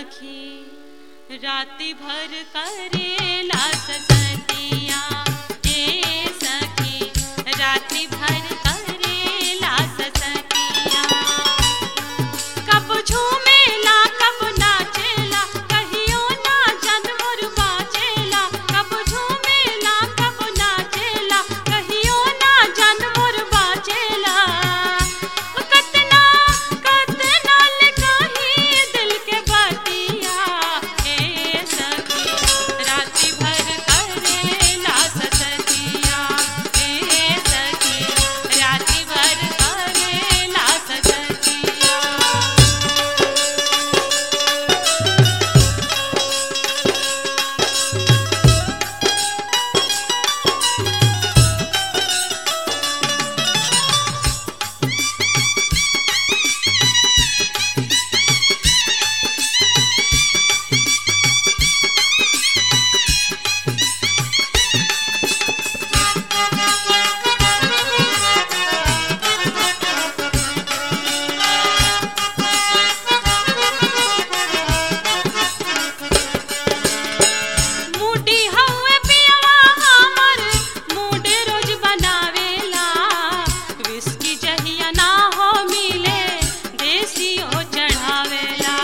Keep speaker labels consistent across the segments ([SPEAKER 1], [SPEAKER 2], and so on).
[SPEAKER 1] सखी राति भर करेला ससतिया ए सखी राति भर करेला ससतिया कब झूमेला कब नाचेला कहियो ना चंद मोर बाजेला कब झूमेला कब नाचेला कहियो ना चंद मोर बाजेला कतना कतना लिखाही दिल के बतिया ए सखी राति भर करेला ससतिया ए सखी राति भर करेला ससतिया मुडी हउए पियवा हमर मुडे रोज बनावेला विस्की जहिया ना हो मिले देसी ओ चढ़ावेला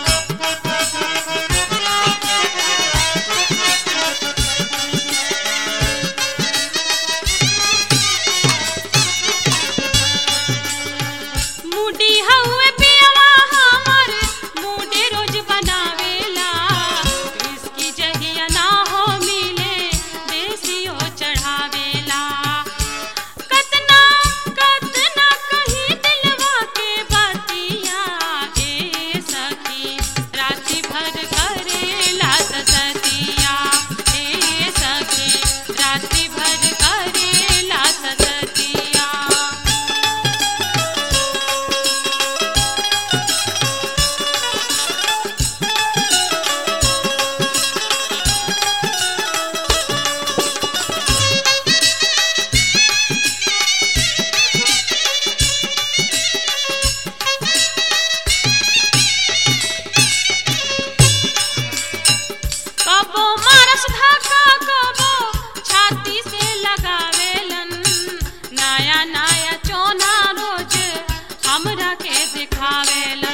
[SPEAKER 1] मुडी हउए पियवा हमर मुडे रोज बनावेला इसकी जहिया ना हो मिले देसी ओ चढ़ावेला कतना कतना कहीं दिलवा के बतिया ए सखी राति भर करेला ससतिया ए सखी राति भर करेला ससतिया कबो मारस धाका कबो छाती से लगावेलन नया नया चोना रोज हमरा के दिखावेलन